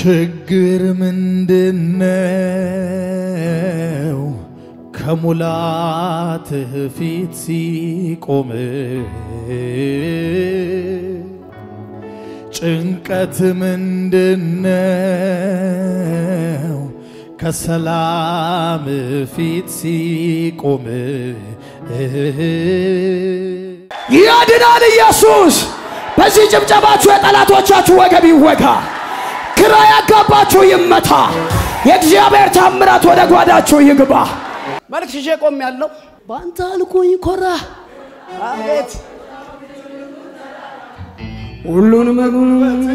ችግር ምንድነው? ከሙላትህ ፊት ሲቆም ጭንቀት ምንድነው? ከሰላም ፊት ሲቆም ያድናል ኢየሱስ። በዚህ ጭብጨባችሁ የጠላቶቻችሁ ወገብ ይወጋ፣ ግራ ያጋባችሁ ይመታ፣ የእግዚአብሔር ታምራት ወደ ጓዳችሁ ይግባ። መልክ ሽሼ ቆም ያለው በአንተ አልኩኝ ኮራ አቤት ሁሉን መጉን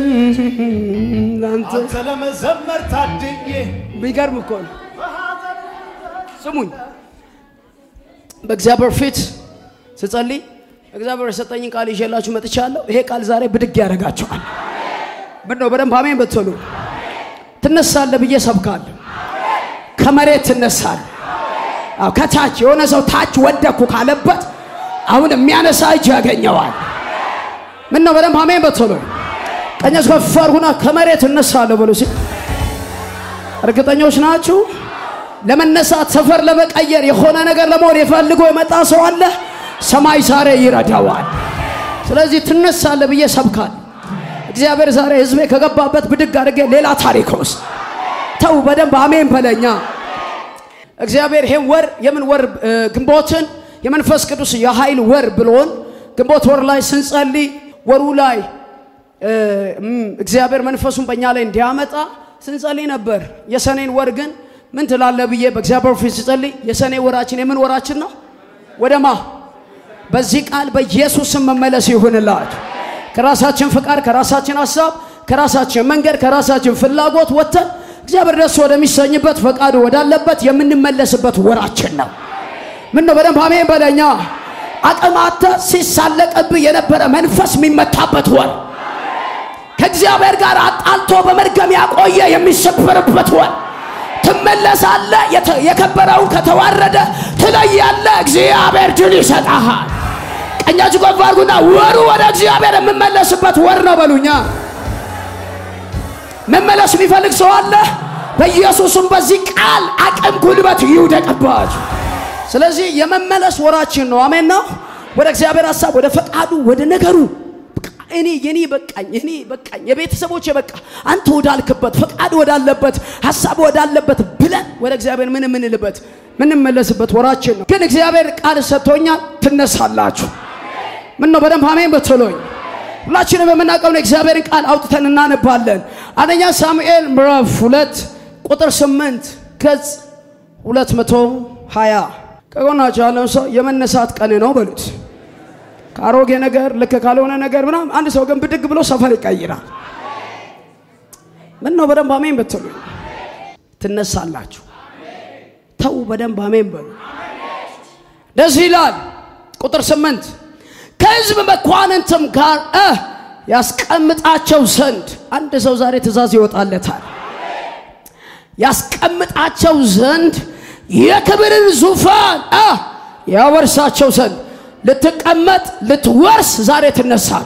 ለአንተ አንተ ለመዘመር ታድዬ ቢገርም እኮ ነው። ስሙኝ፣ በእግዚአብሔር ፊት ስጸልይ እግዚአብሔር የሰጠኝን ቃል ይዤላችሁ መጥቻለሁ። ይሄ ቃል ዛሬ ብድግ ያደርጋችኋል። ምን ነው በደንብ አሜን ብትሉ ትነሳለህ ብዬ ሰብካለሁ። ከመሬት ትነሳለህ። አዎ ከታች የሆነ ሰው ታች ወደኩ ካለበት አሁን የሚያነሳ እጅ ያገኘዋል። ምን ነው በደንብ አሜን ብትሉ ቀኛች ከፍ አድርጉና ከመሬት እነሳለሁ በሉ ሲል እርግጠኞች ናችሁ? ለመነሳት ሰፈር ለመቀየር የሆነ ነገር ለመሆን የፈልጎ የመጣ ሰው አለ። ሰማይ ዛሬ ይረዳዋል። ስለዚህ ትነሳለህ ብዬ ሰብካል። እግዚአብሔር ዛሬ ህዝቤ ከገባበት ብድግ አድርጌ ሌላ ታሪክ ውስጥ ተው። በደንብ አሜን በለኛ። እግዚአብሔር ይሄን ወር የምን ወር እ፣ ግንቦትን የመንፈስ ቅዱስ የኃይል ወር ብሎን ግንቦት ወር ላይ ስንጸልይ ወሩ ላይ እ፣ እም፣ እግዚአብሔር መንፈሱን በእኛ ላይ እንዲያመጣ ስንጸልይ ነበር። የሰኔን ወር ግን ምን ትላለ ብዬ በእግዚአብሔር ፊት ስጸልይ የሰኔ ወራችን የምን ወራችን ነው? ወደማ በዚህ ቃል በኢየሱስም መመለስ ይሁንላችሁ። ከራሳችን ፍቃድ፣ ከራሳችን ሀሳብ፣ ከራሳችን መንገድ፣ ከራሳችን ፍላጎት ወጥተን እግዚአብሔር ደስ ወደሚሰኝበት ፈቃዱ ወዳለበት የምንመለስበት ወራችን ነው። ምን ነው በደንብ አሜን በለኛ። አቅም አጥተህ ሲሳለቅብህ የነበረ መንፈስ የሚመታበት ወር ከእግዚአብሔር ጋር አጣልቶ በመርገም ያቆየ የሚሰበርበት ወር ትመለሳለህ። የተ- የከበረውን ከተዋረደ ትለያለህ። እግዚአብሔር ድል ይሰጣሃል። ቀኛችሁ ከፍ አድርጉና ወሩ ወደ እግዚአብሔር የምመለስበት ወር ነው በሉኛ። መመለስ የሚፈልግ ሰው አለ። በኢየሱስም በዚህ ቃል አቅም፣ ጉልበት ይውደቅባችሁ። ስለዚህ የመመለስ ወራችን ነው። አሜን ነው። ወደ እግዚአብሔር ሀሳብ፣ ወደ ፈቃዱ፣ ወደ ነገሩ በቃ እኔ የኔ በቃኝ፣ እኔ በቃኝ፣ የቤተሰቦቼ በቃ አንተ ወዳልክበት ፈቃድ ወዳለበት ሀሳብ ወዳለበት ብለን ወደ እግዚአብሔር ምን የምንልበት ምንመለስበት ወራችን ነው። ግን እግዚአብሔር ቃል ሰጥቶኛል፣ ትነሳላችሁ። ምን ነው በደንብ አሜን ብትሉኝ ሁላችንም የምናውቀውን የእግዚአብሔርን ቃል አውጥተን እናነባለን። አንደኛ ሳሙኤል ምዕራፍ ሁለት ቁጥር ስምንት ገጽ ሁለት መቶ ሀያ ከጎናቸው ያለውን ሰው የመነሳት ቀን ነው በሉት። ከአሮጌ ነገር ልክ ካልሆነ ነገር ምናምን አንድ ሰው ግን ብድግ ብሎ ሰፈር ይቀይራል። ምን ነው በደንብ አሜን ብትሉ ትነሳላችሁ። ተው በደንብ አሜን በሉ። እንደዚህ ይላል ቁጥር ስምንት ከሕዝብ መኳንንትም ጋር እ ያስቀምጣቸው ዘንድ አንድ ሰው ዛሬ ትእዛዝ ይወጣለታል። ያስቀምጣቸው ዘንድ የክብርን ዙፋን እ ያወርሳቸው ዘንድ ልትቀመጥ ልትወርስ ዛሬ ትነሳል።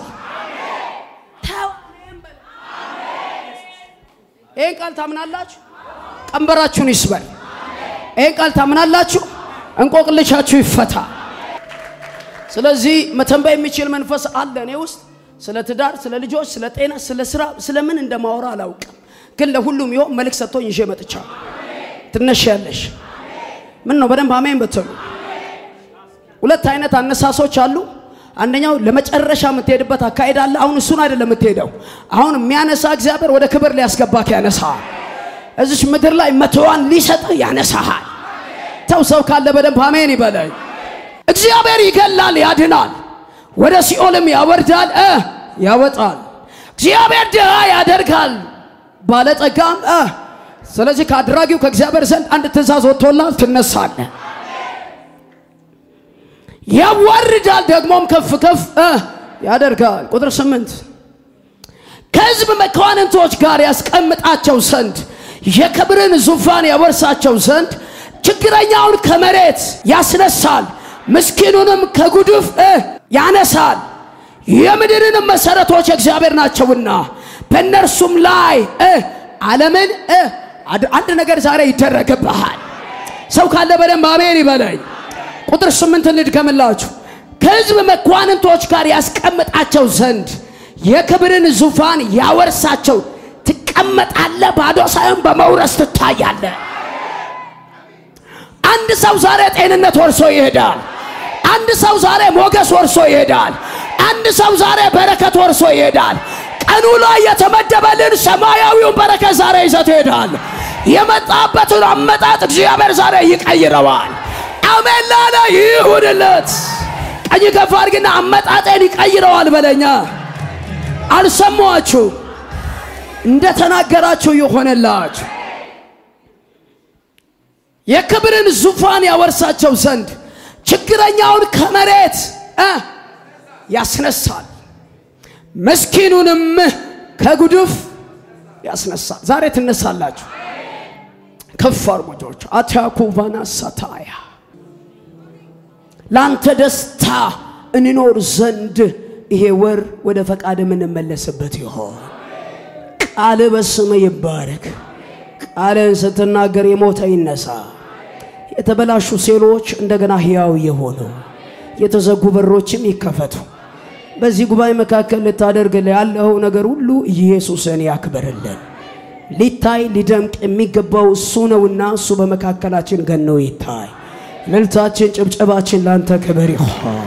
ይህን ቃል ታምናላችሁ? ቀንበራችሁን ይስበር። ይህን ቃል ታምናላችሁ? እንቆቅልሻችሁ ይፈታ። ስለዚህ መተንበይ የሚችል መንፈስ አለ እኔ ውስጥ። ስለ ትዳር፣ ስለ ልጆች፣ ስለ ጤና፣ ስለ ስራ፣ ስለ ምን እንደማወራ አላውቅም፣ ግን ለሁሉም ይሆን መልክ ሰጥቶኝ ይዤ መጥቻለሁ። ትነሻለሽ። ምን ነው በደንብ አሜን ብትሉ። ሁለት አይነት አነሳሶች አሉ። አንደኛው ለመጨረሻ የምትሄድበት አካሄድ አለ። አሁን እሱን አይደለም የምትሄደው። አሁን የሚያነሳ እግዚአብሔር ወደ ክብር ሊያስገባክ ያነሳሃል። እዚች ምድር ላይ መቶዋን ሊሰጥህ ያነሳሃል። ተው ሰው ካለ በደንብ አሜን ይበለኝ። እግዚአብሔር ይገላል፣ ያድናል፣ ወደ ሲኦልም ያወርዳል እ ያወጣል። እግዚአብሔር ድሃ ያደርጋል፣ ባለጠጋም እ ስለዚህ ከአድራጊው ከእግዚአብሔር ዘንድ አንድ ትእዛዝ ወጥቶላል፣ ትነሳለህ። ያዋርዳል፣ ደግሞም ከፍ ከፍ እ ያደርጋል። ቁጥር ስምንት ከሕዝብ መኳንንቶች ጋር ያስቀምጣቸው ዘንድ የክብርን ዙፋን ያወርሳቸው ዘንድ ችግረኛውን ከመሬት ያስነሳል፣ ምስኪኑንም ከጉድፍ እ ያነሳል። የምድርንም መሰረቶች እግዚአብሔር ናቸውና በእነርሱም ላይ እ ዓለምን እ አድ- አንድ ነገር ዛሬ ይደረግብሃል። ሰው ካለ በደንብ አሜን ይበለኝ። ቁጥር ስምንት እንድገምላችሁ ከሕዝብ መኳንንቶች ጋር ያስቀምጣቸው ዘንድ የክብርን ዙፋን ያወርሳቸው ትቀመጣለህ። ባዶ ሳይሆን በመውረስ ትታያለህ። አንድ ሰው ዛሬ ጤንነት ወርሶ ይሄዳል። አንድ ሰው ዛሬ ሞገስ ወርሶ ይሄዳል። አንድ ሰው ዛሬ በረከት ወርሶ ይሄዳል። ቀኑ ላይ የተመደበልን ሰማያዊውን በረከት ዛሬ ይዘት ይሄዳል። የመጣበትን አመጣጥ እግዚአብሔር ዛሬ ይቀይረዋል። አሜን ላለ ይሁንለት። ቀኝ ከፍ አድርግና አመጣጤን ይቀይረዋል በለኛ። አልሰማችሁ እንደ ተናገራችሁ ይሆነላችሁ። የክብርን ዙፋን ያወርሳቸው ዘንድ ችግረኛውን ከመሬት እ ያስነሳል፣ ምስኪኑንም ከጉድፍ ያስነሳል። ዛሬ ትነሳላችሁ። ከፍ አርሙጆች አታኩቫና ሳታያ ለአንተ ደስታ እንኖር ዘንድ ይሄ ወር ወደ ፈቃድ የምንመለስበት ይሆን። ቃል በስም ይባረክ። ቃልን ስትናገር የሞተ ይነሳ። የተበላሹ ሴሎች እንደገና ሕያው የሆኑ የተዘጉ በሮችም ይከፈቱ። በዚህ ጉባኤ መካከል ልታደርግ ያለው ነገር ሁሉ ኢየሱስን ያክብርልን። ሊታይ ሊደምቅ የሚገባው እሱ ነውና እሱ በመካከላችን ገኖ ይታይ። እልልታችን፣ ጭብጨባችን ለአንተ ክብር ይሆን።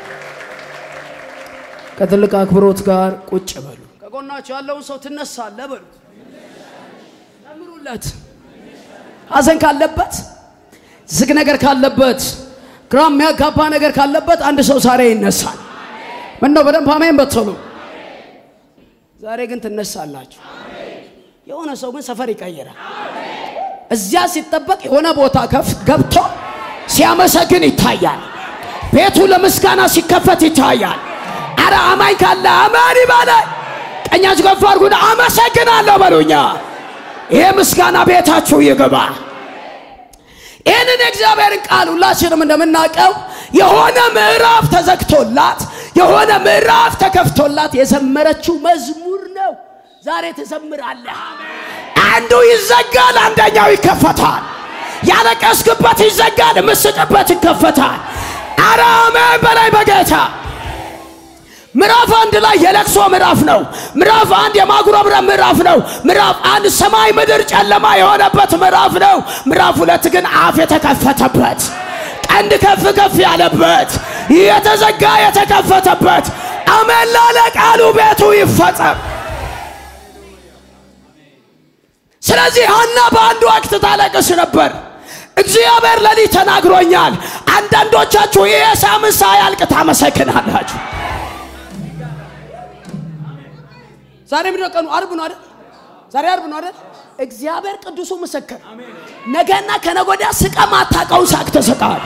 ከትልቅ አክብሮት ጋር ቁጭ በሉ። ከጎናችሁ ያለውን ሰው ትነሳለህ በሉት። ዘምሩለት። ሐዘን ካለበት ዝግ ነገር ካለበት ግራ የሚያጋባ ነገር ካለበት አንድ ሰው ዛሬ ይነሳል። ምን ነው በደንብ አሜን በትሉ። ዛሬ ግን ትነሳላችሁ። የሆነ ሰው ግን ሰፈር ይቀይራል። እዚያ ሲጠበቅ የሆነ ቦታ ከፍ ገብቶ ሲያመሰግን ይታያል። ቤቱ ለምስጋና ሲከፈት ይታያል። አረ አማኝ ካለ አማን ይበላል። ቀኛችሁ ከፍ አድርጉና አመሰግናለሁ በሉኛ። ይሄ ምስጋና ቤታችሁ ይግባ። ይህንን የእግዚአብሔርን ቃል ሁላችንም እንደምናውቀው የሆነ ምዕራፍ ተዘግቶላት የሆነ ምዕራፍ ተከፍቶላት የዘመረችው መዝሙር ነው። ዛሬ ትዘምራለህ። አንዱ ይዘጋል፣ አንደኛው ይከፈታል። ያለቀስክበት ይዘጋል፣ ምስቅበት ይከፈታል። አረ አሜን በላይ በጌታ ምዕራፍ አንድ ላይ የለቅሶ ምዕራፍ ነው። ምዕራፍ አንድ የማጉረምረም ምዕራፍ ነው። ምዕራፍ አንድ ሰማይ ምድር ጨለማ የሆነበት ምዕራፍ ነው። ምዕራፍ ሁለት ግን አፍ የተከፈተበት ቀንድ ከፍ ከፍ ያለበት የተዘጋ የተከፈተበት አሜን ላለ ቃሉ ቤቱ ይፈጸም። ስለዚህ ሐና በአንድ ወቅት ታለቅስ ነበር። እግዚአብሔር ለሊት ተናግሮኛል። አንዳንዶቻችሁ ይህ ሳምንት ሳያልቅ ታመሰግናላችሁ። ዛሬ ምንድን ነው ቀኑ? አርብ ነው አይደል? ዛሬ አርብ ነው አይደል? እግዚአብሔር ቅዱሱ ምስክር፣ ነገና ከነገ ወዲያ ስቀ ማታውቀውን ሳቅ ትስቃል።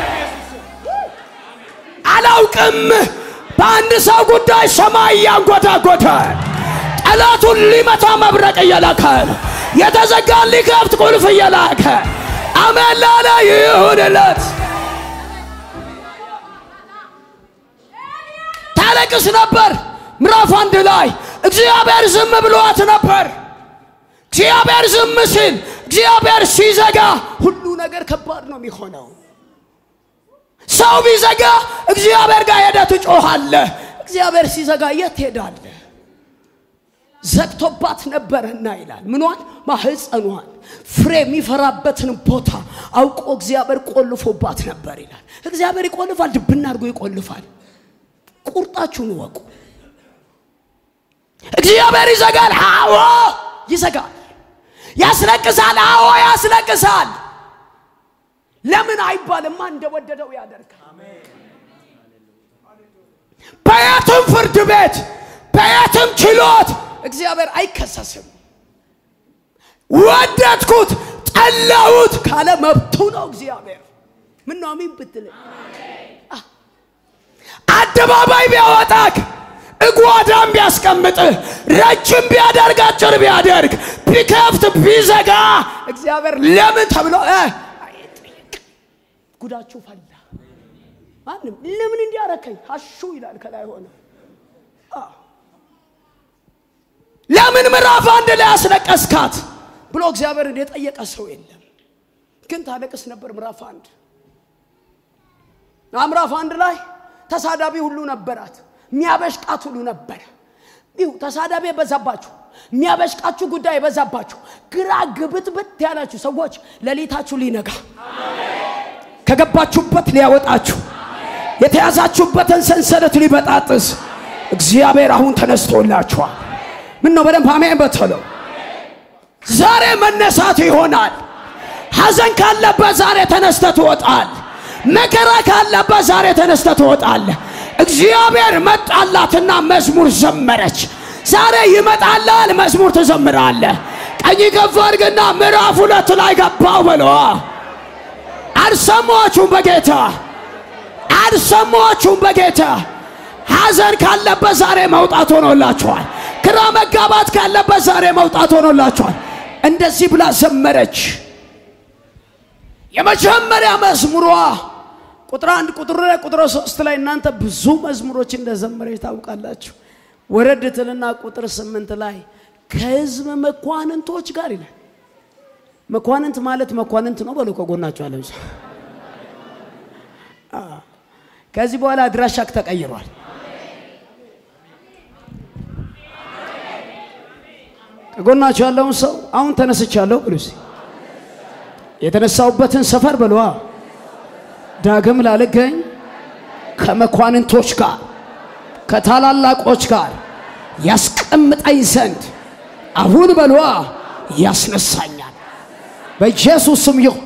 አላውቅም። በአንድ ሰው ጉዳይ ሰማይ እያንጎዳጎደ ጠላቱን ሊመታ መብረቅ እየላከ የተዘጋን ሊከፍት ቁልፍ እየላከ አሜን ላለ ይሁንለት። ታለቅስ ነበር። ምዕራፍ አንድ ላይ እግዚአብሔር ዝም ብሏት ነበር። እግዚአብሔር ዝም ሲል፣ እግዚአብሔር ሲዘጋ ሁሉ ነገር ከባድ ነው የሚሆነው። ሰው ቢዘጋ እግዚአብሔር ጋር ሄደህ ትጮኻለህ። እግዚአብሔር ሲዘጋ የት ትሄዳለህ? ዘግቶባት ነበረና ይላል። ምኗን? ማህፀኗን ፍሬ የሚፈራበትን ቦታ አውቆ እግዚአብሔር ቆልፎባት ነበር ይላል። እግዚአብሔር ይቆልፋል፣ ድብና አድርጎ ይቆልፋል። ቁርጣችሁን ወቁ። እግዚአብሔር ይዘጋል። አዎ ይዘጋል። ያስለቅሳል። አዎ ያስለቅሳል። ለምን አይባልማ፣ እንደወደደው ያደርጋል። በየትም ፍርድ ቤት በየትም ችሎት እግዚአብሔር አይከሰስም። ወደድኩት ጠላሁት ካለ መብቱ ነው እግዚአብሔር። ምን ነው አሜን ብትል አደባባይ ቢያወጣክ እጓዳም ቢያስቀምጥህ ረጅም ቢያደርግ አጭር ቢያደርግ ቢከፍት ቢዘጋ እግዚአብሔር ለምን ተብሎ እ አይጠየቅ። ጉዳችሁ ፈላ። ማንም ለምን እንዲያረከኝ አሹ ይላል ከላይ ሆነ ለምን ምዕራፍ አንድ ላይ አስለቀስካት ብሎ እግዚአብሔርን የጠየቀ ሰው የለም። ግን ታለቅስ ነበር ምዕራፍ አንድ እና ምዕራፍ አንድ ላይ ተሳዳቢ ሁሉ ነበራት፣ የሚያበሽቃት ሁሉ ነበረ። ይሁ ተሳዳቢ የበዛባችሁ የሚያበሽቃችሁ ጉዳይ የበዛባችሁ ግራ ግብትብት ያላችሁ ሰዎች ሌሊታችሁ ሊነጋ ከገባችሁበት ሊያወጣችሁ የተያዛችሁበትን ሰንሰለት ሊበጣጥስ እግዚአብሔር አሁን ተነስቶላችኋል። ምን ነው በደንብ አሜን በተለው። ዛሬ መነሳት ይሆናል። ሐዘን ካለበት ዛሬ ተነስተ ትወጣል። መከራ ካለበት ዛሬ ተነስተ ትወጣል። እግዚአብሔር መጣላትና መዝሙር ዘመረች። ዛሬ ይመጣላል፣ መዝሙር ትዘምራለህ። ቀኝ ከፍ አድርግና ምዕራፍ ሁለት ላይ ገባው በለዋ። አልሰማችሁም በጌታ አልሰማችሁም በጌታ ሐዘን ካለበት ዛሬ መውጣት ሆኖላችኋል። ግራ መጋባት ካለበት ዛሬ መውጣት ሆኖላችኋል። እንደዚህ ብላ ዘመረች። የመጀመሪያ መዝሙሯ ቁጥር አንድ ቁጥር ላይ ቁጥር ሶስት ላይ እናንተ ብዙ መዝሙሮች እንደዘመረች ታውቃላችሁ። ወረድ ትልና ቁጥር ስምንት ላይ ከሕዝብ መኳንንቶች ጋር ይላል። መኳንንት ማለት መኳንንት ነው በሉ ከጎናቸው አለ ከዚህ በኋላ አድራሻክ ተቀይሯል። ከጎናቸው ያለውን ሰው አሁን ተነስቻለሁ ብሉ እስኪ። የተነሳውበትን ሰፈር በሏ ዳግም ላልገኝ ከመኳንንቶች ጋር ከታላላቆች ጋር ያስቀምጠኝ ዘንድ አሁን በሏ ያስነሳኛል። በኢየሱስ ስም ይሁን።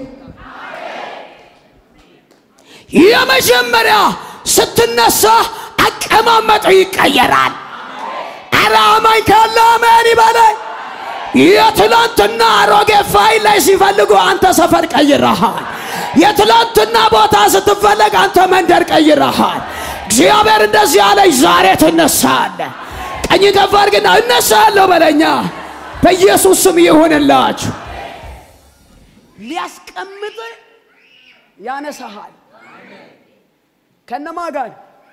የመጀመሪያ ስትነሳ አቀማመጡ ይቀየራል። ኧረ አማኝ ካለ አሜን ይበለኝ። የትላንትና አሮጌ ፋይል ላይ ሲፈልጉ አንተ ሰፈር ቀይረሃል። የትላንትና ቦታ ስትፈለግ አንተ መንደር ቀይረሃል። እግዚአብሔር እንደዚህ አለኝ፣ ዛሬ ትነሳለህ። ቀኝ ከፍ አድርግና እነሳለሁ በለኛ። በኢየሱስ ስም ይሁንላችሁ። ሊያስቀምጥ ያነሳሃል። ከነማ ጋር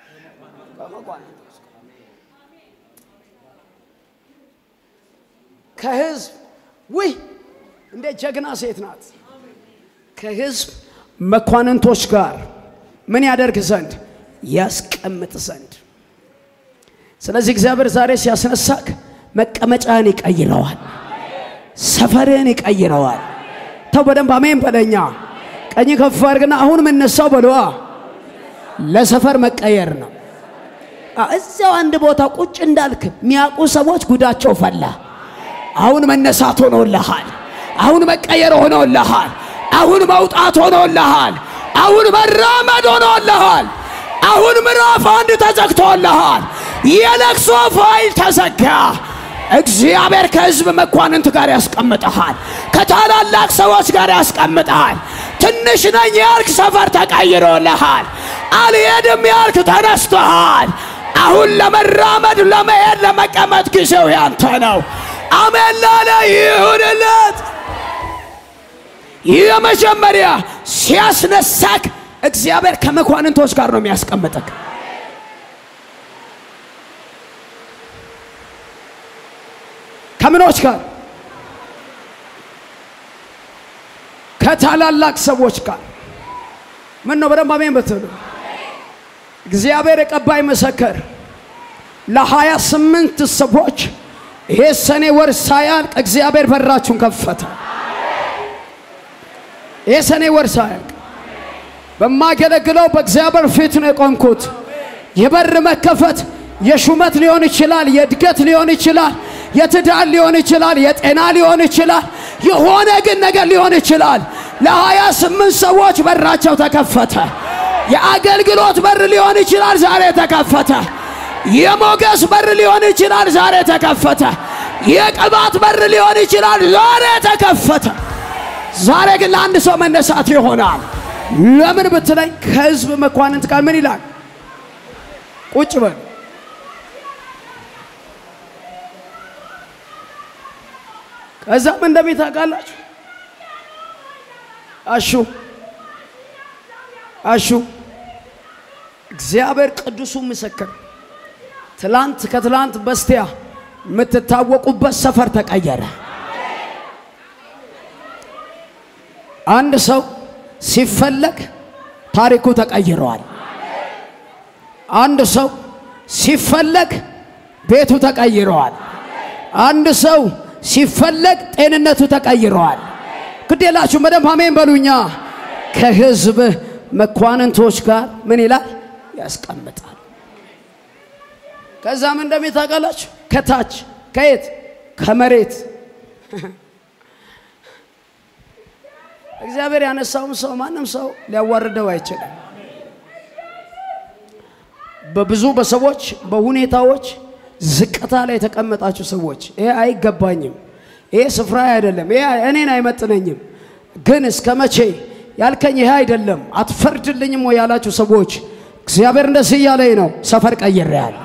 ከህዝብ ውይ እንደ ጀግና ሴት ናት። ከህዝብ መኳንንቶች ጋር ምን ያደርግ ዘንድ ያስቀምጥ ዘንድ። ስለዚህ እግዚአብሔር ዛሬ ሲያስነሳክ መቀመጫን ይቀይረዋል፣ ሰፈርህን ይቀይረዋል። ተው በደንብ አሜን በለኛ። ቀኝ ከፍ አድርግና አሁን የምነሳው በለዋ ለሰፈር መቀየር ነው። እዚያው አንድ ቦታ ቁጭ እንዳልክ የሚያውቁ ሰዎች ጉዳቸው ፈላ። አሁን መነሳት ሆኖልሃል። አሁን መቀየር ሆኖልሃል። አሁን መውጣት ሆኖልሃል። አሁን መራመድ ሆኖልሃል። አሁን ምዕራፍ አንድ ተዘግቶልሃል። የለቅሶ ፋይል ተዘጋ። እግዚአብሔር ከሕዝብ መኳንንት ጋር ያስቀምጠሃል። ከታላላቅ ሰዎች ጋር ያስቀምጠሃል። ትንሽ ነኝ ያልክ ሰፈር ተቀይሮልሃል። አልሄድም ያልክ ተነስተሃል። አሁን ለመራመድ ለመሄድ፣ ለመቀመጥ ጊዜው ያንተ ነው። አሜን ላለ ይሁንለት። ይህ የመጀመሪያ ሲያስነሳክ እግዚአብሔር ከመኳንንቶች ጋር ነው የሚያስቀምጠክ። ከምኖች ጋር ከታላላቅ ሰዎች ጋር ምን ነው በደንብ አሜን በትሉ። እግዚአብሔር የቀባይ መሰከር ለሀያ ስምንት ሰዎች ይሄ ሰኔ ወር ሳያልቅ እግዚአብሔር በራችሁን ከፈተ። ይሄ ሰኔ ወር ሳያልቅ በማገለግለው በእግዚአብሔር ፊት ነው የቆምኩት። የበር መከፈት የሹመት ሊሆን ይችላል፣ የእድገት ሊሆን ይችላል፣ የትዳር ሊሆን ይችላል፣ የጤና ሊሆን ይችላል፣ የሆነ ግን ነገር ሊሆን ይችላል። ለሀያ ስምንት ሰዎች በራቸው ተከፈተ። የአገልግሎት በር ሊሆን ይችላል፣ ዛሬ ተከፈተ። የሞገስ በር ሊሆን ይችላል፣ ዛሬ ተከፈተ። የቅባት በር ሊሆን ይችላል፣ ዛሬ ተከፈተ። ዛሬ ግን ለአንድ ሰው መነሳት ይሆናል። ለምን ብትለኝ ከህዝብ መኳንንት ጋር ምን ይላል? ቁጭ በል ከዛም እንደሚል ታውቃላችሁ። አሹ አሹ እግዚአብሔር ቅዱሱ ምስክር ትላንት ከትላንት በስቲያ የምትታወቁበት ሰፈር ተቀየረ። አንድ ሰው ሲፈለግ ታሪኩ ተቀይረዋል። አንድ ሰው ሲፈለግ ቤቱ ተቀይረዋል። አንድ ሰው ሲፈለግ ጤንነቱ ተቀይረዋል። ግዴላችሁ በደንብ አሜን በሉኛ። ከህዝብ መኳንንቶች ጋር ምን ይላል ያስቀምጣል። ከዛም እንደሚታውቃላችሁ ከታች ከየት ከመሬት እግዚአብሔር ያነሳውን ሰው ማንም ሰው ሊያዋርደው አይችልም። በብዙ በሰዎች በሁኔታዎች ዝቅታ ላይ የተቀመጣችሁ ሰዎች ይሄ አይገባኝም፣ ይሄ ስፍራ አይደለም፣ ይሄ እኔን አይመጥነኝም፣ ግን እስከ መቼ ያልከኝ ይሄ አይደለም፣ አትፈርድልኝም ወይ ያላችሁ ሰዎች እግዚአብሔር እንደዚህ እያለኝ ነው፣ ሰፈር ቀይሬያለሁ።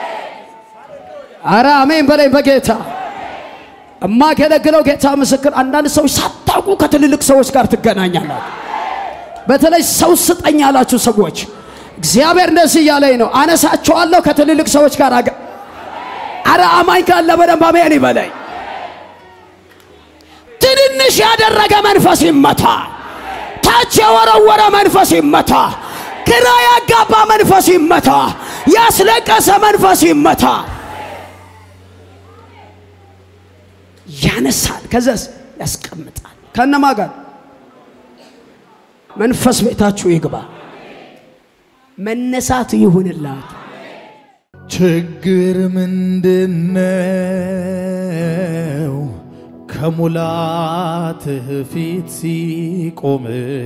አረ አሜን በለኝ በጌታ እማገለግለው ጌታ ምስክር። አንዳንድ ሰዎች ሳታውቁ ከትልልቅ ሰዎች ጋር ትገናኛላችሁ። በተለይ ሰው ስጠኝ ያላችሁ ሰዎች እግዚአብሔር እንደዚህ እያለኝ ነው፣ አነሳቸዋለሁ ከትልልቅ ሰዎች ጋር አገ አረ አማኝ ካለ በደንብ አሜን ይበለኝ። ትንንሽ ያደረገ መንፈስ ይመታ፣ ታች የወረወረ መንፈስ ይመታ፣ ግራ ያጋባ መንፈስ ይመታ፣ ያስለቀሰ መንፈስ ይመታ። ያነሳል፣ ከዛስ ያስቀምጣል። ከነማ ጋር መንፈስ ቤታችሁ ይግባ። መነሳት ይሁንላችሁ። ችግር ምንድነው? ከሙላትህ ፊት ሲቆም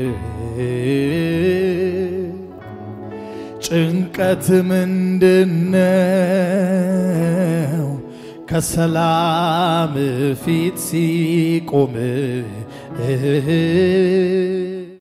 ጭንቀት ምንድነው? ከሰላም ፊት ሲቆም